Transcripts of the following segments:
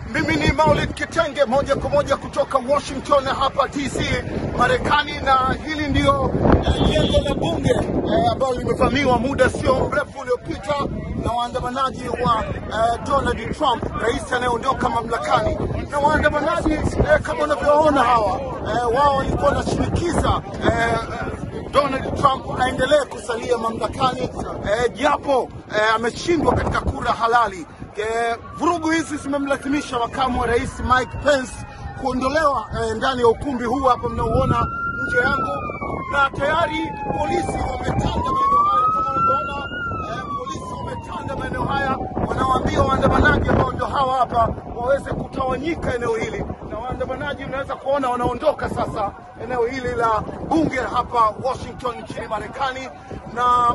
Mimi ni Maulid Kitenge moja kwa moja kutoka Washington hapa DC Marekani, na hili ndio eh, jengo la bunge eh, ambalo limevamiwa muda sio mrefu uliopita na waandamanaji wa eh, Donald Trump, rais anayeondoka mamlakani. Na waandamanaji eh, kama unavyoona hawa eh, wao walikuwa wanashinikiza eh, Donald Trump aendelee kusalia mamlakani eh, japo eh, ameshindwa katika kura halali. Eh, vurugu hizi zimemlazimisha makamu wa rais Mike Pence kuondolewa eh, ndani ya ukumbi huu hapa mnaoona nje yangu, na tayari polisi wametanda maeneo haya kama unavyoona. Eh, polisi wametanda maeneo haya, wanawaambia waandamanaji ambao ndio hawa hapa waweze kutawanyika eneo hili, na waandamanaji unaweza kuona wanaondoka sasa eneo hili la bunge hapa Washington nchini Marekani na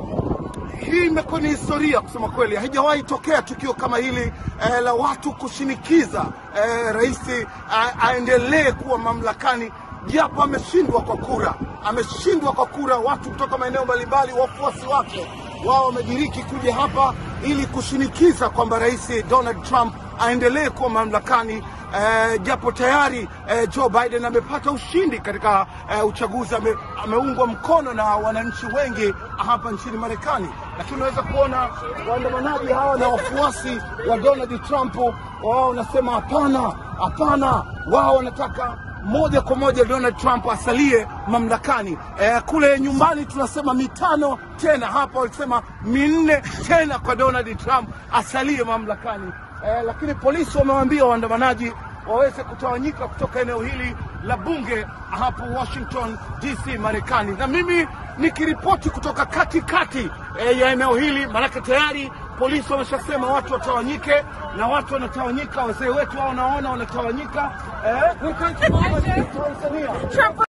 hii imekuwa ni historia kusema kweli, haijawahi tokea tukio kama hili eh, la watu kushinikiza eh, rais a- aendelee kuwa mamlakani japo ameshindwa kwa kura, ameshindwa kwa kura. Watu kutoka maeneo mbalimbali, wafuasi wake wao wamediriki kuja hapa ili kushinikiza kwamba rais Donald Trump aendelee kuwa mamlakani eh, japo tayari eh, Joe Biden amepata ushindi katika eh, uchaguzi ame, ameungwa mkono na wananchi wengi hapa nchini Marekani, lakini unaweza kuona waandamanaji hawa na wafuasi wa Donald Trump wao wanasema hapana, hapana, wao wanataka moja kwa moja Donald Trump asalie mamlakani. Eh, kule nyumbani tunasema mitano tena, hapa walisema minne tena kwa Donald Trump asalie mamlakani. Eh, lakini polisi wamewaambia waandamanaji waweze kutawanyika kutoka eneo hili la bunge hapo Washington DC Marekani, na mimi nikiripoti kutoka katikati eh, ya eneo hili, maanake tayari polisi wameshasema watu watawanyike, na watu wanatawanyika. Wazee wetu hao naona wanatawanyika eh, Tanzania Trump